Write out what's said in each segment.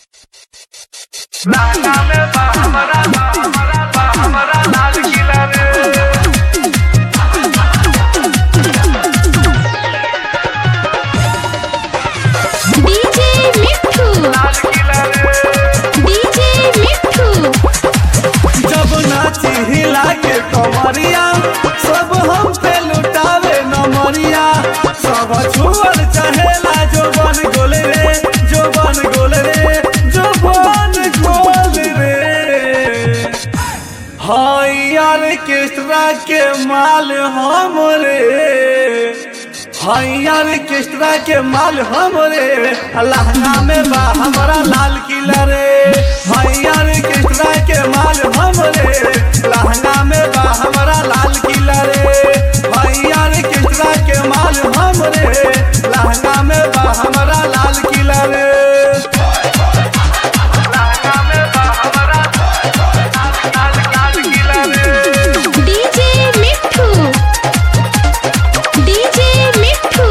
लहंगा में बा हमरा बा हमरा बा हमरा लाल किला रे डीजे मिठू लाल किला रे डीजे मिठू जब नाची हिला के कमरिया सब हम पे लुटावे नमरिया सब छुअल चहेला जो बन गोल रे जो बन गोल रे जो बन गोल रे हाय यार केस्ट्रा के माल हम रे हाय यार केस्ट्रा के माल हम रे लहंगा में बा हमारा लाल किला रे हाय यार केस्ट्रा के माल हम रे लहंगा में बा हमारा लाल किला रे हाय यार केस्ट्रा के माल हम रे लहंगा में बा हमारा लाल किला रे लहंगा में बा हमरा लाल लाल किला रे डीजे मिठू डीजे मिठू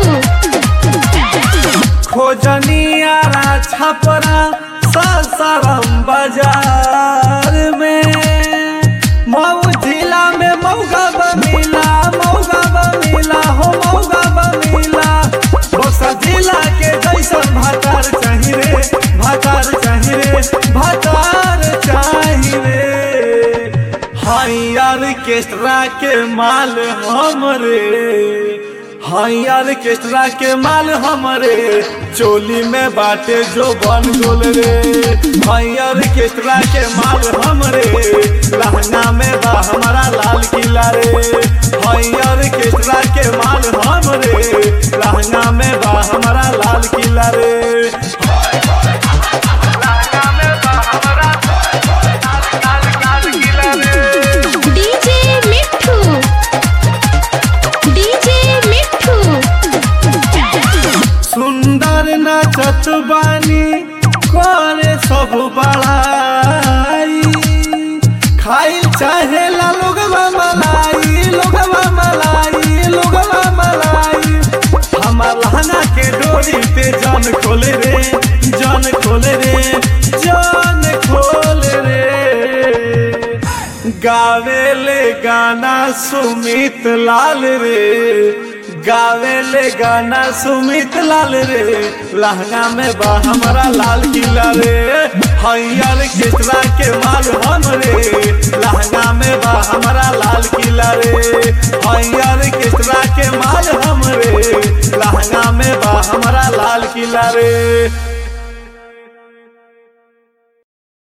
खोजनिया छपरा सासाराम बाजार में मऊ जिला में मौगा बमिला मौगा बमिला हो मौगा बमिला बोसा जिला के जैसन भातार चाही रे भातार चाही रे भातार चाही रे हाय यार केस्ट्रा के माल हमरे हाय यार केस्ट्रा के माल हमरे चोली में बाटे जो बन गोल रे हाय यार केस्ट्रा के माल हमरे लहंगा में बा हमारा लाल किला रे हाय यार केस्ट्रा के माल हमरे लहंगा में बा हमारा लाल किला रे लहंगा में बा हमरा लाल लाल किला रे डीजे मिठू डीजे मिठू सुंदर नाचत बानी करे सब बड़ाई खाई चाहे ला लोगवा मलाई लोगवा मलाई लोगवा मलाई हमार लहंगा के डोरी पे जान खोले रे जान खोले रे जान खोले रे गावेले गाना सुमित लाल रे गावेले गाना सुमित लाल रे लहंगा में बा हमारा लाल किला रे हैयर केसरा के माल हम रे लहंगा में बा हमारा लाल किला रे हैयर केसरा के माल हम रे लहंगा में बा हमारा लाल किला रे